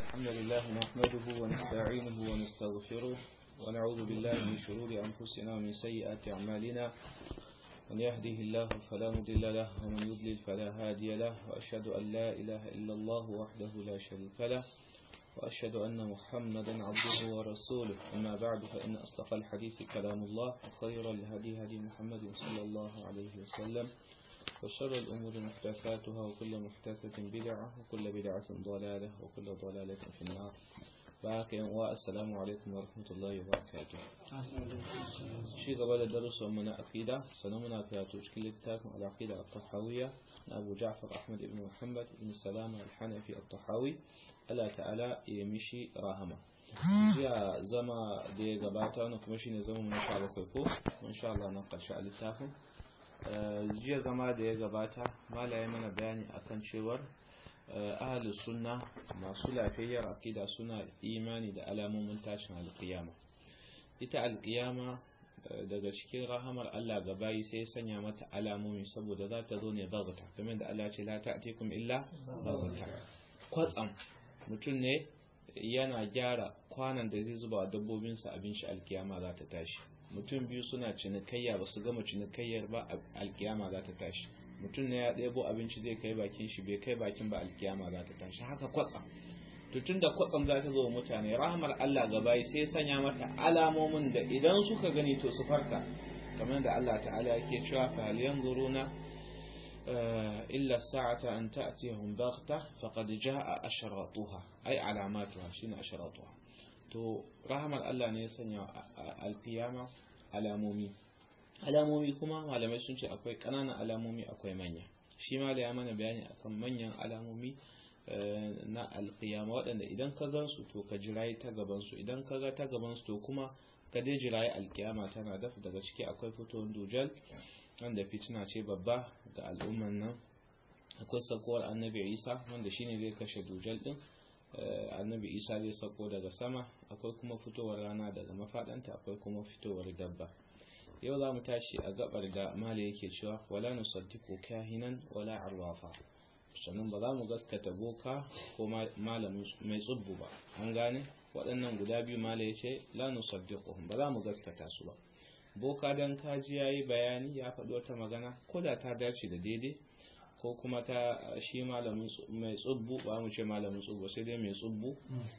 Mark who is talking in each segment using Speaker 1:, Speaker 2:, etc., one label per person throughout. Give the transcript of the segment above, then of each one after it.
Speaker 1: الحمد لله نحمده ونستعينه ونستغفره ونعوذ بالله من شرور أنفسنا ومن سيئات أعمالنا من يهده الله فلا مضل له ومن يضلل فلا هادي له وأشهد أن لا إله إلا الله وحده لا شريك له وأشهد أن محمدا عبده ورسوله أما بعد فإن أصدق الحديث كلام الله وخير الهدي هدي محمد صلى الله عليه وسلم وشر الأمور محدثاتها وكل محدثة بدعة وكل بدعة ضلالة وكل ضلالة في النار باقي والسلام عليكم ورحمة الله وبركاته شيء قبل الدرس من أقيدة سنمنا في تشكيل التاكم العقيدة الطحاوية أبو جعفر أحمد بن محمد بن سلامة الحنفي الطحاوي Allah ta'ala ya mishi rahama jiya zama da ya gabata wani kuma shine zama mun sha bakwai ko mun sha Allah na karshe a littafin jiya zama da ya gabata malaye mana bayani akan cewar ahlus sunna masu lafiyayyar aqida suna imani da alamomin tashin alqiyama ita alqiyama daga cikin rahamar Allah ga bayi sai ya sanya mata alamomi saboda za ta zo ne bagata kamar da Allah ce la ta'tikum illa bagata kwatsam mutum ne yana gyara kwanan da zai zuba dabbobinsa abin shi alkiyama za ta tashi mutum biyu suna cinikayya ba su gama cinikayyar ba alkiyama za ta tashi mutum ne ya ɗebo abinci zai kai bakin shi bai kai bakin ba alkiyama za ta tashi haka kwatsam tutun da kwatsam za ta zo mutane rahmar Allah gabayi sai sanya mata alamomin da idan suka gani to su farka kamar da Allah ta'ala yake cewa fa hal yanzuruna إلا الساعة أن تأتيهم بغتة فقد جاء أشراطها أي علاماتها شين أشراطها تو رحمة الله نيسان القيامة alamomi alamomi kuma malamai sun ce akwai ƙananan alamomi akwai manya shi ma da ya mana bayani akan manyan alamomi na alƙiyama waɗanda idan ka gansu to ka jirayi ta gabansu idan ka ga ta gabansu to kuma ka dai jirayi alƙiyama tana dafa daga ciki akwai fitowar dujal wanda fitina ce babba ga al'umman nan akwai sakowar annabi isa wanda shine zai kashe dujal din annabi isa zai sako daga sama akwai kuma fitowar rana daga mafadanta akwai kuma fitowar dabba yau za mu tashi a gabar da mala yake cewa wala nusaddiqu kahinan wala arwafa sannan ba za mu gaskata boka ko malamin mai tsubbu ba an gane waɗannan guda biyu mala ya ce la nusaddiquhum ba za mu gaskata su ba boka don kaji ya yi bayani ya faɗi wata magana ko da ta dace da daidai ko kuma ta shi malamin mai tsubbu ba mu ce malamin tsubbu sai dai mai tsubbu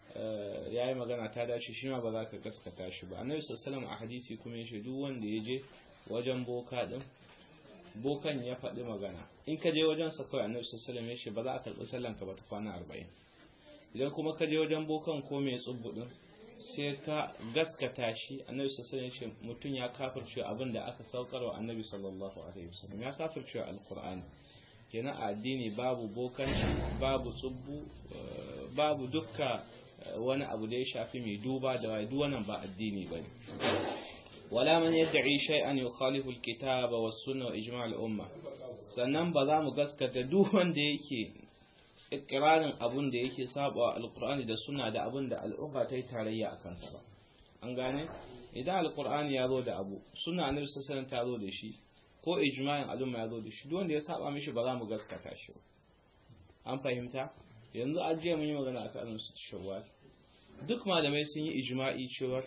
Speaker 1: ya yi magana ta dace shi ma ba za ka gaskata shi ba annabi sallallahu a hadisi kuma ya ce duk wanda ya je wajen boka din bokan ya faɗi magana in ka je wajen sa kawai annabi sallallahu ya ce ba za a karɓi sallan ka ba ta kwana arba'in idan kuma ka je wajen bokan ko mai tsubbu din sai ka gaskata shi annabi sallallahu alaihi wasallam mutum ya kafirce abin da aka saukar wa annabi sallallahu alaihi wasallam ya kafirce alqur'ani kenan a addini babu bokanci babu tsubbu babu dukka wani abu da ya shafi mai duba da wai wannan ba addini bane wala man yad'i shay'an yukhalifu alkitaba was-sunnah wa ijma' al-umma sannan ba za mu gaskata duk wanda yake ikirarin abun da yake saba alkur'ani da suna da abun da al'umma ta yi tarayya a kansa ba an gane idan alkur'ani ya zo da abu suna annabi sallallahu ta zo da shi ko ijma'in al'umma ya zo da shi duk wanda ya saba mishi ba za mu gaskata shi an fahimta yanzu ajiya mun yi magana akan annabi shawwal duk malamai sun yi ijma'i cewa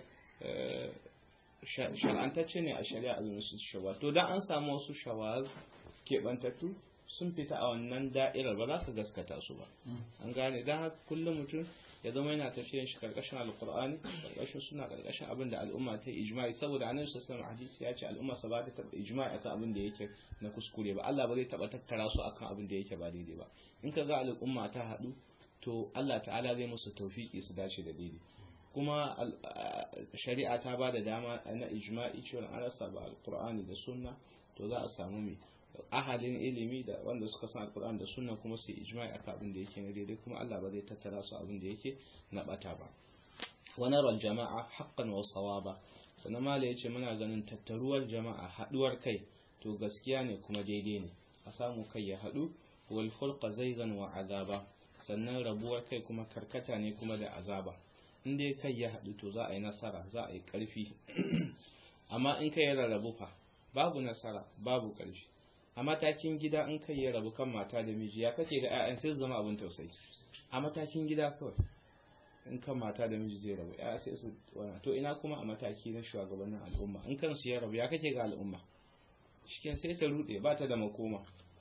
Speaker 1: shar'antacce ne a shari'a azumin shawwal to dan an samu wasu shawwal keɓantattu sun fita a wannan da'irar ba za ka gaskata su ba an gane don haka kullum mutum ya zama yana tafiyan shi karkashin alkur'ani karkashin suna karkashin abin da al'umma ta yi ijma'i saboda annabi sallallahu alaihi hadisi ya ce al'umma sa ba ta taba ijma'i akan abin da yake na kuskure ba Allah ba zai taba tattara su akan abin da yake ba daidai ba in ka ga al'umma ta haɗu to Allah ta'ala zai musu tawfiki su dace da daidai kuma shari'a ta ba da dama na ijma'i cewa an rasa ba alkur'ani da sunna to za a samu mai ahalin ilimi da wanda suka san alkur'an da sunna kuma su ijma'i akan abin da yake na daidai kuma Allah ba zai tattara su abin da yake na bata ba wa nara jama'a haqqan wa sawaba sannan mala yace muna ganin tattaruwar jama'a haduwar kai to gaskiya ne kuma daidai ne a samu kai ya hadu wal furqa zaygan wa azaba sannan rabuwar kai kuma karkata ne kuma da azaba in dai kai ya hadu to za a yi nasara za a yi karfi amma in kai ya rarrabu fa babu nasara babu karfi a matakin gida in kai ya rabu kan mata da miji ya kake da 'ya'yan sai zama abin tausayi a matakin gida kawai in kan mata da miji zai rabu ya sai su wana to ina kuma a mataki na shugabannin al'umma in kansu ya rabu ya kake ga al'umma shiken sai ta rude ba ta da makoma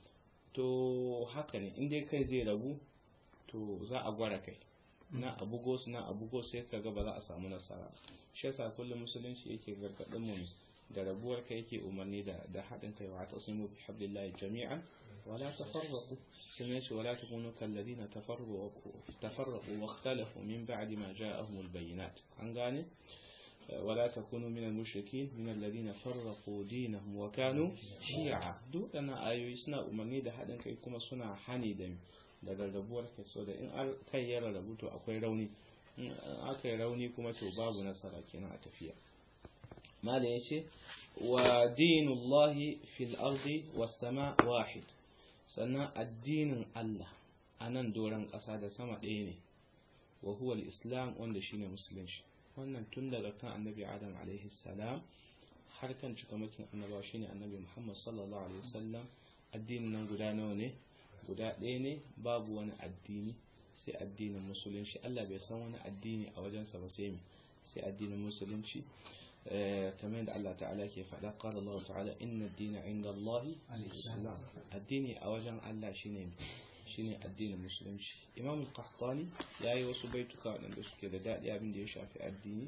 Speaker 1: to haka ne in dai kai zai rabu to za a gwara kai na abugo su na abugo sai ka ga ba za a samu nasara shi yasa kullum musulunci yake gargadin mu da rabuwar kai yake umarni da da haɗin kai wa tasimu bi hablillahi jami'an wala tafarraqu sun yace wala takunu kalladina tafarraqu tafarraqu wa ikhtalafu min ba'di ma ja'ahum albayinat an gane ولا تكونوا من المشركين من الذين فرقوا دينهم وكانوا شيعا duk ana ayoyi suna umarni da haɗin kai kuma suna hani da da rarrabuwar kai so da in kai ya rarrabu to akwai rauni in aka yi rauni kuma to babu nasara kenan a tafiya mala ya ce wa dinullahi fil ardi was sama wahid sannan addinin Allah a nan doron ƙasa da sama ɗaya ne wa huwa islam wanda shine musulunci wannan tun daga kan annabi adam alaihi salam har kan cikamakin annabawa shine annabi muhammad sallallahu alaihi wasallam addinin nan guda nawa ne guda ɗaya ne babu wani addini sai addinin musulunci Allah bai san wani addini a wajensa ba sai sai addinin musulunci kamar yadda Allah ta'ala ke faɗa qala Allah ta'ala inna ad-dina 'inda Allah al-islam addini a wajen Allah shine shine addinin musulunci Imam al-Qahtani yayi wasu baituka waɗanda suke da daɗi abin da ya shafi addini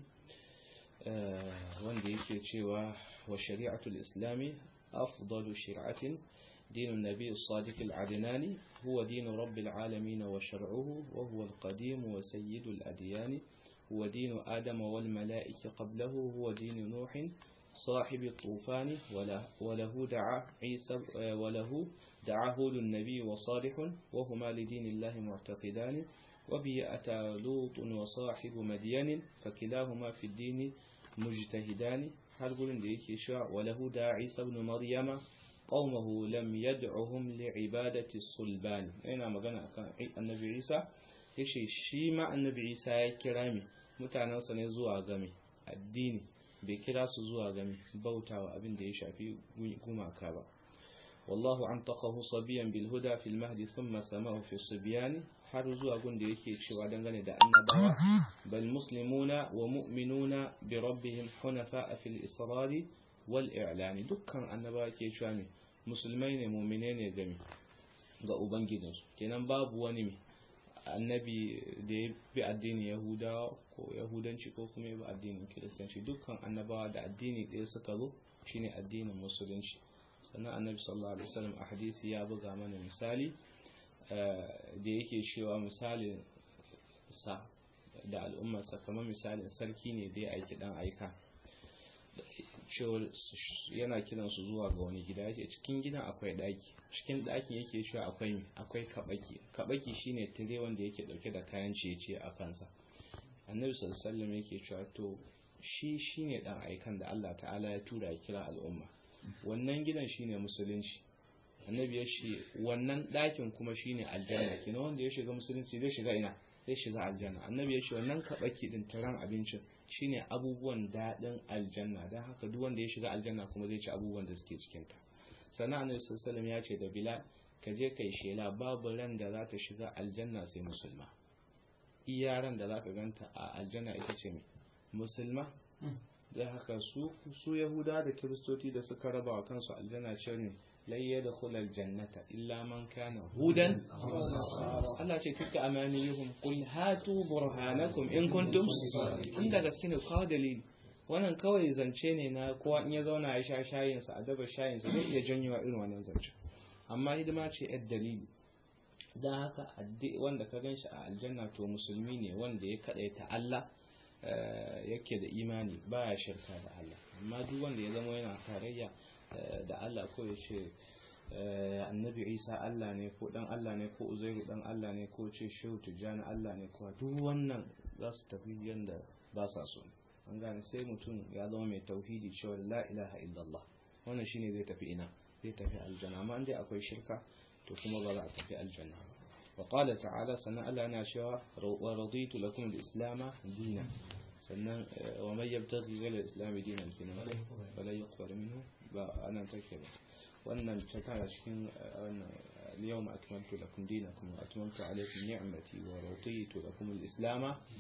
Speaker 1: wanda yake cewa wa shari'atul islami afdalu shir'atin دين النبي الصادق العدناني هو دين رب العالمين وشرعه وهو القديم وسيد الأديان هو دين آدم والملائكة قبله هو دين نوح صاحب الطوفان وله دعا عيسى وله دعا هود النبي وصالح وهما لدين الله معتقدان وبه أتى لوط وصاحب مدين فكلاهما في الدين مجتهدان هل قلن ديكي شاء وله دعا عيسى بن مريم قومه لم يدعهم لعبادة الصلبان أين مغانا كان النبي عيسى yace shi ma annabi Isa ya kira mi mutanensa ne zuwa game addini bai kira su zuwa game bautawa abin da ya shafi gumaka ba wallahu an taqahu sabiyan bil huda fil mahdi thumma samahu fi sibyan har zuwa gun da yake cewa dangane da annabawa bal muslimuna wa mu'minuna bi rabbihim hunafa fil israri wal i'lani dukkan annabawa ke cewa me musulmai ne mu'mine ne game ga ubangijinsu kenan babu wani annabi da ya bi addinin yahudawa ko yahudanci ko kuma ya bi addinin kiristanci dukkan annabawa da addini ɗaya suka zo shine addinin musulunci sannan annabi sallallahu alaihi wasallam a hadisi ya buga mana misali da yake cewa misalin sa da al'ummarsa kamar misalin sarki ne da ya aiki dan aika cewar yana kiran su zuwa ga wani gida yace cikin gidan akwai daki cikin dakin yake cewa akwai akwai kabaki kabaki shine tire wanda yake dauke da kayan ciye a kansa annabi sallallahu alaihi wasallam yake cewa to shi shine dan aikan da Allah ta'ala ya tura ya kira al'umma wannan gidan shine musulunci annabi ya ce wannan dakin kuma shine aljanna kina wanda ya shiga musulunci zai shiga ina zai shiga aljanna annabi ya ce wannan kabaki din taran abincin shine abubuwan daɗin aljanna don haka duk wanda ya shiga aljanna kuma zai ci abubuwan da suke cikinta sannan annabi sallallahu ya ce da bilal ka je kai shela babu ran da za ta shiga aljanna sai musulma iya ran da za ka ganta a aljanna ita ce mai musulma da haka su su yahuda da kiristoci da suka raba wa kansu aljanna ce ne lai ya da kulal jannata illa man kana hudan Allah ce tilka amaniyuhum qul hatu burhanakum in kuntum in da gaske ne kawo dalili wannan kawai zance ne na kowa in ya zauna ya sha shayin sa a daba shayin sa zai iya janyowa irin wannan zance amma hidima ce yar dalili dan haka wanda ka ganshi a aljanna to musulmi ne wanda ya kadaita Allah yake da imani baya shirka da Allah amma duk wanda ya zama yana tarayya da Allah ko ya ce annabi isa Allah ne ko dan Allah ne ko uzairu dan Allah ne ko ce shehu tijjani Allah ne ko duk wannan za su tafi yadda ba sa so an gane sai mutum ya zama mai tauhidi cewa la ilaha illallah wannan shine zai tafi ina zai tafi aljanna amma dai akwai shirka to kuma ba za a tafi aljanna ba وقال تعالى سنة ألا ناشوا ورضيت لكم الإسلام دينا sannan wa mai yabtaghi ghayra al-islam dinan kenan wala yuqbal minhu ba ana take ba wannan ta tana cikin wannan al-yawma akmaltu lakum dinakum wa atmamtu alaykum ni'mati wa raditu lakum al-islam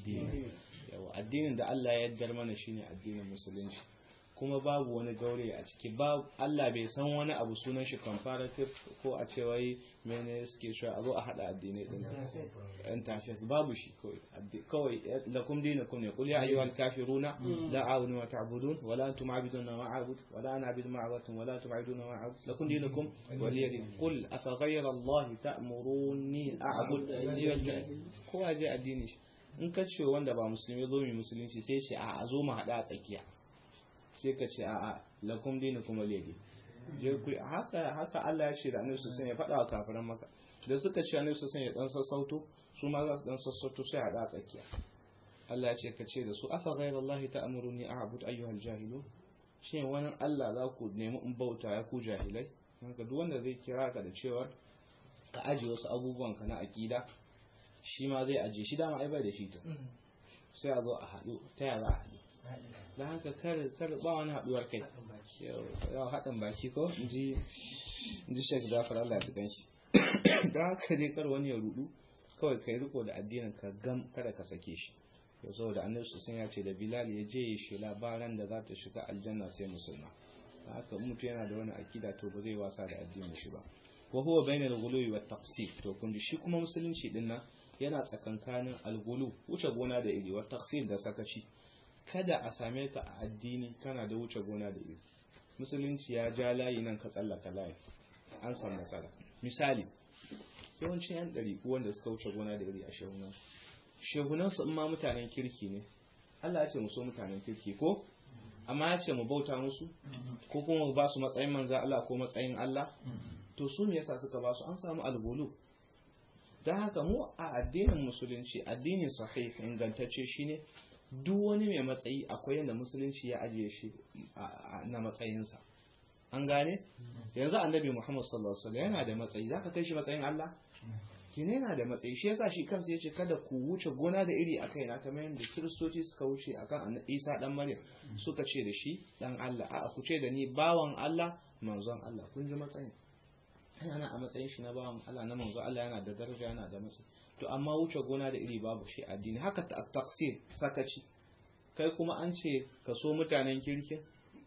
Speaker 1: addini yawa addinin da Allah ya yaddar mana shine addinin musulunci kuma babu wani gaure a ciki ba Allah bai san wani abu sunan shi comparative ko a ce wai mene suke shi a zo a hada addinai din interface babu shi kawai lakum dinukum ne qul ya ayyuhal kafiruna la a'budu ma ta'budun wa la antum a'buduna ma a'budu wa la ana a'budu ma a'budtum wa la antum a'buduna ma a'budu lakum dinukum waliya din qul afa ghayra Allah ta'muruni a'bud ayyuhal kowa je addini shi in ka ce wanda ba musulmi zo mu musulunci sai ce a zo mu hada a tsakiya sai ka ce a'a lakum dinukum waliyadi je ku haka haka Allah ya ce da Annabi sallallahu ya faɗa wa kafiran maka da suka ce Annabi sallallahu ya dan sassauto su ma za su dan sassauto sai a da tsakiya Allah ya ce ka ce da su afa ghayra Allah ta'muruni a'bud ayyuhal jahilun shin wani Allah za ku nemi in bauta ya ku jahilai haka duk wanda zai kira ka da cewa ka aje wasu abubuwan ka na akida shi ma zai aje shi dama ai bai da shi to sai a zo a haɗu ta yaya za a haɗu don haka kar ba wani haduwar kai yau haɗin baki ko ji shek zafar Allah ta ganshi don haka dai kar wani ya rudu kawai kai riko da addinin ka gam kada ka sake shi yau saboda annabi sun ya ce da bilal ya je ya shi labaran da za ta shiga aljanna sai musulma haka mutu yana da wani akida to ba zai wasa da addinin shi ba wa huwa bainal ghuluwi wat taqsir to kun ji shi kuma musulunci din nan yana tsakankanin algulu wuce gona da iri wat taqsir da sakaci kada a same ka a addini kana da wuce gona da iri musulunci ya ja layi nan ka tsallaka layi an samu matsala misali yawancin yan ɗari wanda suka wuce gona da iri a shehunan shehunan su ma mutanen kirki ne Allah ya ce mu so mutanen kirki ko amma ya ce mu bauta musu ko kuma mu ba su matsayin manza Allah ko matsayin Allah to su me yasa suka ba su an samu albulu don haka mu a addinin musulunci addinin sahih ingantacce shine duk wani mai matsayi akwai yadda musulunci ya ajiye shi na matsayinsa an gane yanzu annabi muhammad sallallahu alaihi wasallam yana da matsayi zaka kai shi matsayin Allah kine yana da matsayi shi yasa shi kansa yace kada ku wuce gona da iri akai na kamar yadda kiristoci suka wuce akan Isa dan Maryam suka ce da shi dan Allah a ku ce da ni bawan Allah manzon Allah kun ji matsayin yana a matsayin shi na bawan Allah na manzon Allah yana da daraja yana da matsayi to amma wuce gona da iri babu shi addini haka ta taksir sakaci kai kuma an ce ka so mutanen kirkin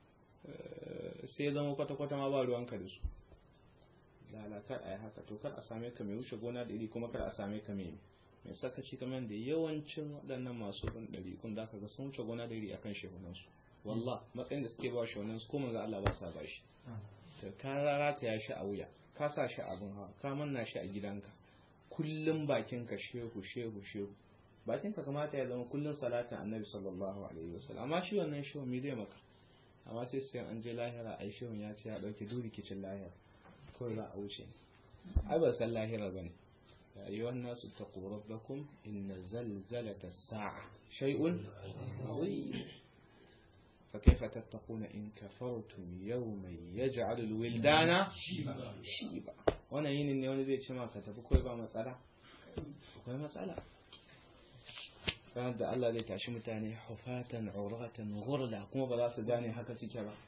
Speaker 1: sai zama kwata-kwata ma ba ruwanka da su lalakar a yi haka to kar a same ka mai wuce gona da iri kuma kar a same ka mai mai sakaci kamar da yawancin waɗannan masu bin ɗari kun da ga sun wuce gona da iri akan shehunansu wallah matsayin da suke ba shehunansu ko manzo Allah ba sa ba shi ka rarata ya shi a wuya ka sa shi abin hawa ka manna shi a gidanka kullum bakinka shehu shehu shehu bakinka kamata ya zama kullum salatin annabi sallallahu alaihi wasallam amma shi wannan shehu me zai maka amma sai sai an je lahira ai shehu ya ce ya dauke duk rikicin lahira kawai za a wuce ai ba san lahira bane ya ayyuhan nasu taqu rabbakum inna zalzalata as-sa'a shay'un azim فكيف تتقون إن كفرتم يوما يجعل الولدان شيبا wannan yinin ne wani zai ce maka tafi kawai ba matsala akwai matsala ranar da Allah zai tashi mutane hufatan uratan ghurla kuma ba za su gane haka suke ba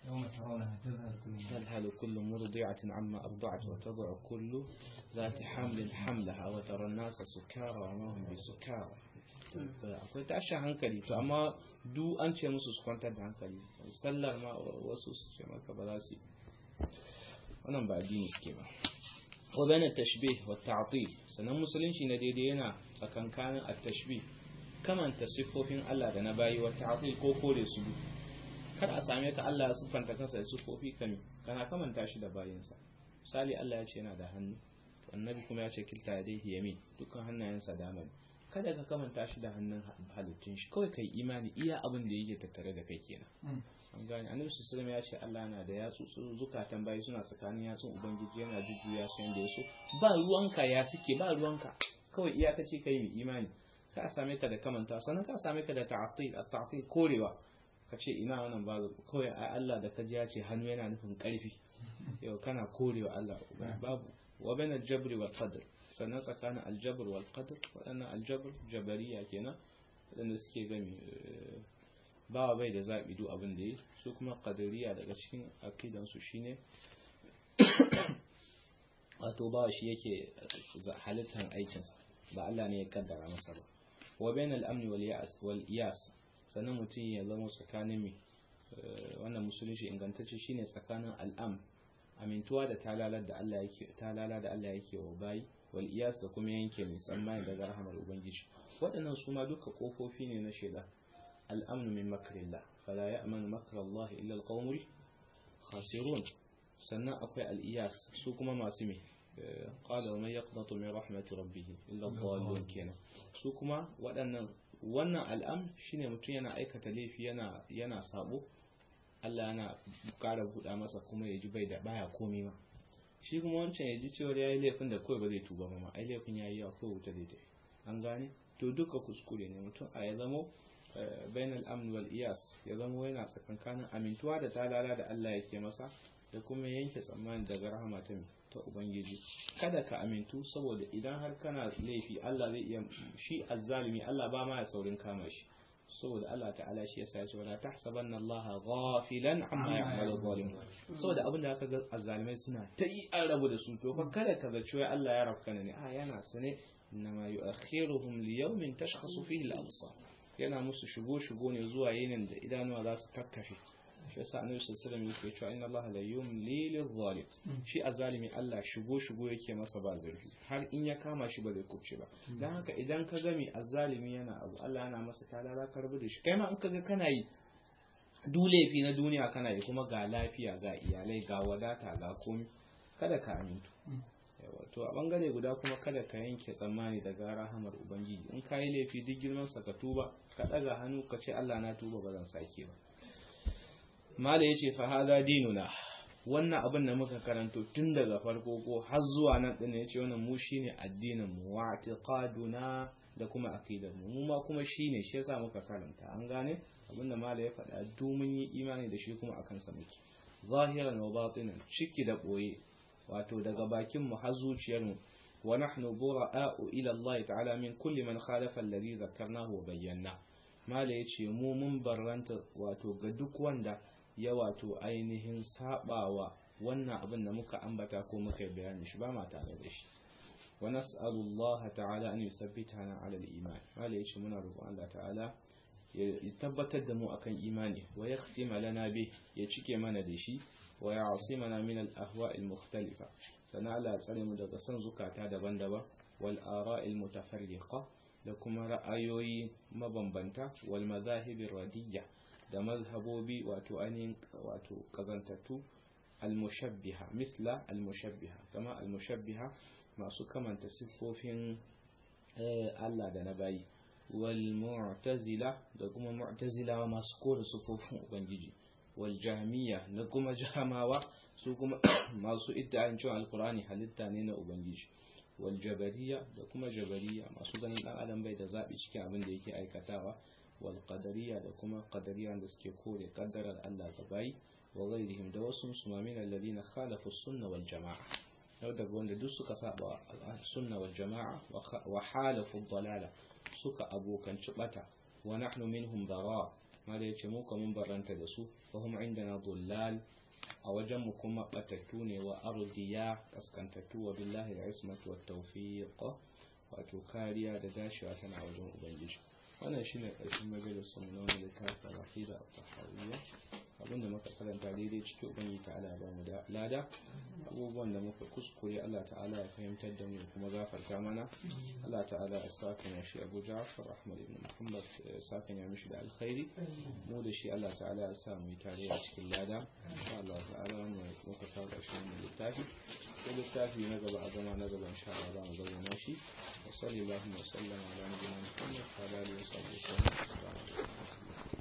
Speaker 1: tadhalu kullu murdi'atin amma arda'at wa tad'u kullu zati hamlin hamlaha wa tara an-nasa sukara wa ma hum bisukara akwai tashin hankali to amma du an ce musu su kwantar da hankali sallar ma wasu su ce maka ba za su yi wannan ba addini suke ba wa bayan tashbih wa ta'til sanan musulunci na daidai yana tsakankanin at-tashbih kamanta siffofin Allah da na bayi wa ta'til ko kore su kar a same ka Allah ya siffanta kansa da siffofi kami kana kamanta shi da bayinsa misali Allah ya ce yana da hannu annabi kuma ya ce kilta yadayhi yamin dukkan hannayensa dama ne kada ka kamanta shi da hannun halittun shi kawai kai imani iya abin da yake tattare da kai kenan an gane annabi sallallahu ya ce Allah na da yatsu zukatan bayi suna tsakanin yatsun ubangiji yana jujjuya su yanda yaso ba ruwanka ya suke ba ruwanka kawai iyakaci kai mai imani ka same ka da kamanta sannan ka same ka da ta'til at-ta'til korewa ka ce ina wannan ba kawai Allah da ka ji ya ce hannu yana nufin karfi yau kana korewa Allah babu wa bain al-jabri wal qadr sannan tsakanin aljabr wal qadr waɗannan aljabr jabariya kenan waɗanda suke gami bawa bai da zaɓi duk abin da yi su kuma qadariya daga cikin aqidan su shine wato bawa shi yake halittar aikinsa ba Allah ne ya kaddara masa ba wa bain al-amn wal ya'as wal iyas sannan mutum ya zama tsakanin mi wannan musulunci ingantacce shine tsakanin al'am amintuwa da talalar da Allah yake talala da Allah yake wa bayi wal iyas da kuma yanke mai tsammani daga rahamar ubangiji waɗannan su ma duka kofofi ne na sheda al'amnu min makrillah fala ya'manu makrallah illa al-qaumul khasirun sannan akwai al-iyas su kuma masu me qala wa man yaqnatu min rahmati rabbih illa ad-dallun kenan su kuma waɗannan wannan al'am shine mutum yana aikata laifi yana yana sabo Allah yana ƙara buɗa masa kuma ya ji bai da baya komai ma shi kuma wancan ya ji cewa ya yi laifin da kawai ba zai tuba ba ma ai laifin ya yi yawa kawai wuta zai tafi an gane to duka kuskure ne mutum a ya zamo bainal amn wal iyas ya zamo yana tsakankanin amintuwa da talala da Allah yake masa da kuma yanke tsammani daga rahama ta ta ubangiji kada ka amintu saboda idan har kana laifi Allah zai iya shi azzalimi Allah ba ma ya saurin kama shi saboda Allah ta'ala shi yasa ya ce wala tahsabanna Allah ghafilan amma ya'malu zalimun saboda abinda aka ga azzalimai suna ta yi an rabu da su to fa kada ka zaci wai Allah ya rafka ne a yana sane inma yu'akhiruhum li yawmin tashkhasu fihi al-absar yana musu shigo shigo ne zuwa yinin da idanuwa za su kakkafe shi yasa annabi sallallahu alaihi wasallam yake cewa inna Allah la yumli lil-zalim shi azalimi Allah shigo shigo yake masa ba zurfi har in ya kama shi ba zai kubce ba dan haka idan ka gami azalimi yana abu Allah yana masa talala ka rubu da shi kai ma in kaga kana yi dulefi na duniya kana yi kuma ga lafiya ga iyalai ga wadata ga komi kada ka amintu to a bangare guda kuma kada ka yanke tsammani daga rahamar ubangiji in ka yi laifi duk girman sa ka tuba ka daga hannu ka ce Allah na tuba ba zan sake ba mala yace fa hada dinuna wannan abin da muka karanto tun daga farko ko har zuwa nan din yace wannan mu shine addinin mu wa i'tiqaduna da kuma aqidar mu mu ma kuma shine shi yasa muka karanta an gane abin da mala ya faɗa domin yi imani da shi kuma akan sa muke zahiran wa batinan ciki da boye wato daga bakin mu har zuciyar mu wa nahnu bura'a'u ila Allah ta'ala min kulli man khalafa alladhi dhakarnahu wa bayyana mala yace mu mun barranta wato ga duk wanda ya wato ainihin sabawa wannan abin da muka ambata ko muka bayani shi ba ma tare da shi wa nas'alullaha ta'ala an yusabbitana 'ala al-iman mala yace muna roƙon Allah ta'ala ya tabbatar da mu akan imani wa yakhtima lana bi ya cike mana da shi wa ya'simana min al-ahwa' al-mukhtalifa sana Allah tsare mu daga san zukata daban-daban wal ara' al-mutafarriqa da kuma ra'ayoyi mabambanta wal madahib radiyya da mazhabobi wato ainihin wato kazantattu al-mushabbiha misla al-mushabbiha kama al-mushabbiha masu kamanta siffofin Allah da na bayi wal mu'tazila da kuma mu'tazilawa masu kore siffofin ubangiji wal jahmiya da kuma jahamawa su kuma masu iddain cewa alqur'ani halitta ne na ubangiji wal jabariya da kuma jabariya masu ganin dan adam bai da zabi cikin abin da yake aikatawa wal qadariya da kuma qadariya da suke kore kaddarar Allah ga bayi wa ghairihim da wasu sumamin alladhina khalafu sunna wal jamaa yau daga wanda duk suka saba sunna wal jamaa wa halafu dalala suka abokanci bata wa nahnu minhum bara mala yace mu kuma barranta da su fa hum indana dullal a wajen mu kuma batattu ne wa ardiya kaskantattu wa billahi al-ismatu wat tawfiq wato kariya da dashewa tana wajen ubangiji wannan shine karshen majalisar mu na wani littafin aqida at-tahawiyya abinda muka karanta daidai cikin ubangiji ta'ala ya bamu da lada abubuwan da muka kuskure Allah ta'ala ya fahimtar da mu kuma gafarta mana Allah ta'ala ya saka ya shi Abu Ja'far Ahmad ibn Muhammad saka ya mishi da alkhairi mu da shi Allah ta'ala ya sa mu tare a cikin lada insha Allah ta'ala wannan muka kawo ƙarshen wannan littafi sai littafi na gaba a zama na gaba insha Allah za mu zauna shi wa sallallahu wa sallama ala nabiyyina Muhammad wa ala alihi wa sahbihi wa sallam